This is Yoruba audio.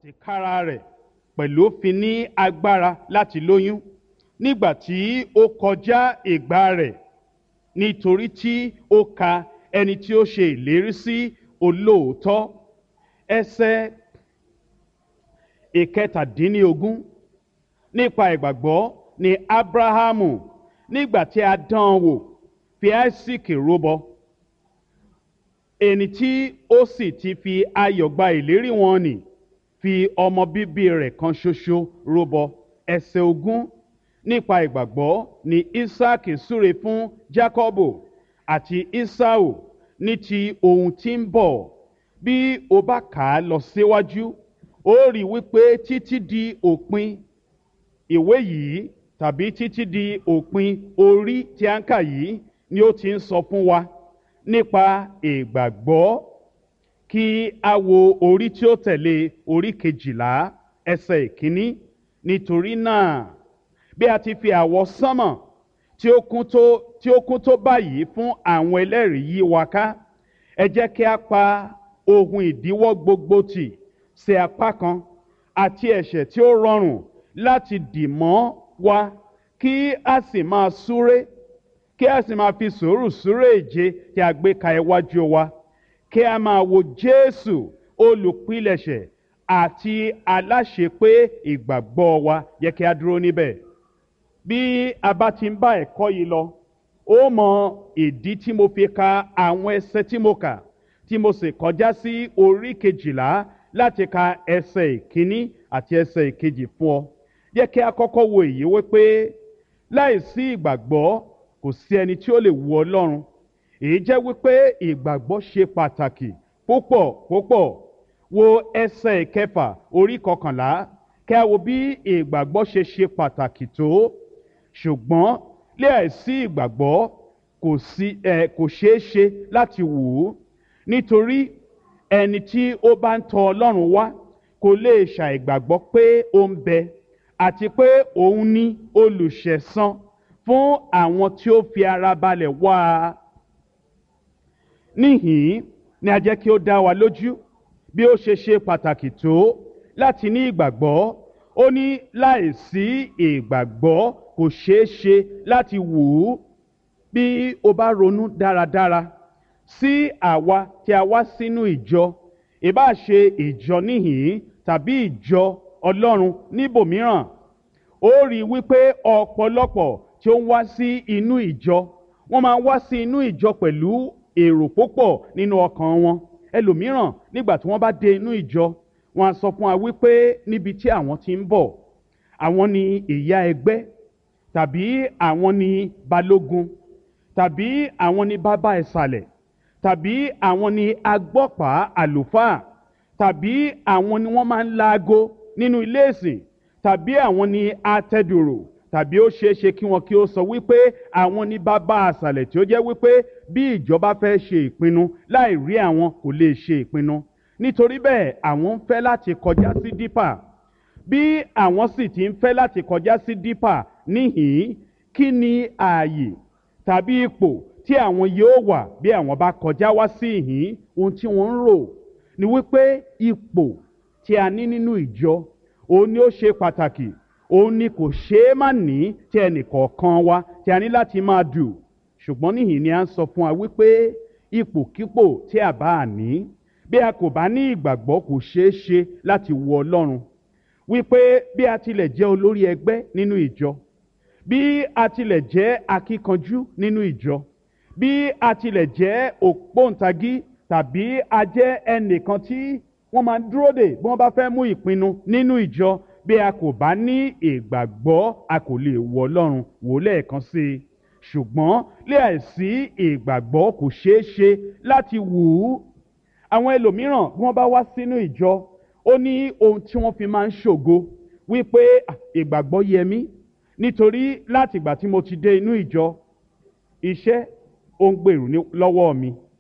tìkára rẹ̀ pẹ̀lú fi ní agbára láti lóyún nígbà tí ó kọjá ìgbà rẹ̀ nítorí tí ó ka ẹni tí ó ṣe ìlérí sí olóòótọ́ ẹsẹ̀ ìkẹtàdínlógún nípa ìgbàgbọ́ ni abrahamu nígbà tí a dán an wò fi isaac rúbọ ẹni tí ó sì ti fi ayọ̀ gba ìlérí wọn nì fi ọmọ bíbí rẹ̀ kan ṣoṣo rúbọ ẹsẹ̀ ogún nípa ìgbàgbọ́ ni isaac súre fún jacobo àti esau ní ti ohun tí ń bọ̀ bí o bá kà á lọ síwájú ó rí i wípé títí di òpin ìwé yìí tàbí títí di òpin orí tí a ń kà yìí ni ó ti ń sọ fún wa nípa ìgbàgbọ́ kí a wo orí tí ó tẹ̀lé orí kejìlá ẹsẹ̀ ìkíní nítorí náà bí a ti fi àwọ̀ sánmọ̀ tí ó kún tó tí ó kún tó báyìí fún àwọn ẹlẹ́rìí yí wa ká ẹ jẹ́ kí a pa ohun ìdíwọ́ gbogbo tì sí apá kan àti ẹ̀ṣẹ̀ tí ó rọrùn láti dì mọ́ wa kí a sì máa súré kí a sì máa fi sùúrù súré ìje tí a gbé ka iwájú wa kí a máa wo jésù olùpilẹ̀ṣẹ̀ àti aláṣepé ìgbàgbọ́ wa yẹ kí a dúró níbẹ̀ bí a bá ti ń bá ẹ̀kọ́ yìí lọ ó mọ ìdí tí mo fi ka àwọn ẹsẹ tí mo kà tí mo sì kọjá sí orí kejìlá láti ka ẹsẹ ìkíní àti ẹsẹ ìkejì fún ọ yẹ kí a kọ́kọ́ wo èyí wípé láìsí ìgbàgbọ́ kò sí ẹni tí ó lè wu ọlọ́run èyí jẹ́ wípé ìgbàgbọ́ ṣe pàtàkì púpọ̀ púpọ̀ wo ẹsẹ̀ ìkẹfà orí kọkànlá kí a wo bí ìgbàgbọ́ ṣe ṣe pàtàkì tó ṣùgbọ́n láìsí ìgbàgbọ́ kò sí ẹ kò ṣeé ṣe láti wù ú nítorí ẹni tí ó bá ń tọ ọlọ́run wá kò lè ṣàìgbàgbọ́ pé ó ń bẹ àti pé òun ní olùṣẹ̀san fún àwọn tí ó fi ara balẹ̀ wá a. níhìn ni a jẹ́ kí ó dá wa lójú bí ó ṣe ṣe pàtàkì tó láti ní ìgbàgbọ́ ó ní láìsí ìgbàgbọ́ kò ṣeé ṣe láti wù ú bí o bá ronú dáradára sí àwa tí a wá sínú ìjọ ìbá ṣe ìjọ níhìn tàbí ìjọ ọlọ́run níbòmíràn ó rí i wípé ọ̀pọ̀lọpọ̀ tí ó ń wá sí inú ìjọ wọ́n máa ń wá sí inú ìjọ pẹ̀lú èrò púpọ̀ nínú ọkàn wọn ẹlòmíràn nígbà tí wọ́n bá dé inú ìjọ wọn á sọ fún wa wípé níbi tí àwọn ti ń bọ̀ àwọn ni ìyá ẹgbẹ́ tàbí àwọn ni balógun tàbí àwọn ni bàbá ìsàlẹ̀ tàbí àwọn ni agbọ́pàá àlùfáà tàbí àwọn ni wọ́n máa ń laago nínú ilé ìsìn tàbí àwọn ni atẹ́dùrò tàbí ó ṣeé ṣe kí wọn kí ó sọ wípé àwọn ní bàbá àṣàlẹ̀ tí ó jẹ́ wípé bí ìjọba fẹ́ ṣe ìpinnu láì rí àwọn kò lè ṣe ìpinnu nítorí bẹ́ẹ̀ àwọn ń fẹ́ láti kọjá sí dípà bí àwọn sì ti ń fẹ́ láti kọjá sí dípà níhìn kí ni ààyè tàbí ipò tí àwọn yóò wà bí àwọn bá kọjá wá sí ìhín ohun tí wọ́n ń rò ni wípé ipò tí a ní nínú ìjọ òun ni ó ṣe pàtàkì òun ni kò ṣeé má ní tí ẹnìkọ̀ọ̀kan wa tí a ní láti máa dù ṣùgbọ́n níhìn ni a ń sọ fún wa wípé ipòkípò tí a bá ní bí a kò bá ní ìgbàgbọ́ kò ṣeé ṣe láti wo ọlọ́run wípé bí a tilẹ̀ jẹ́ olórí ẹgbẹ́ nínú ìjọ bí a tilẹ̀ jẹ́ akíkanjú nínú ìjọ bí a tilẹ̀ jẹ́ ògbóǹtagí tàbí a jẹ́ ẹnìkan tí wọ́n máa ń dúró dè bí wọ́n bá fẹ́ mú ìpinnu nínú ìjọ bí a kò bá ní ìgbàgbọ́ a kò lè wọ ọlọ́run wò lẹ́ẹ̀kan sí i ṣùgbọ́n láìsí ìgbàgbọ́ kò ṣeé ṣe láti wù ú àwọn ẹlòmíràn bí wọ́n bá wá sínú ìjọ ó ní ohun tí wọ́n fi máa ń ṣògo wípé ìgbàgbọ́ yẹ mí nítorí láti ìgbà tí mo ti dé inú ìjọ iṣẹ́ ó ń gbèrú lọ́wọ́ mi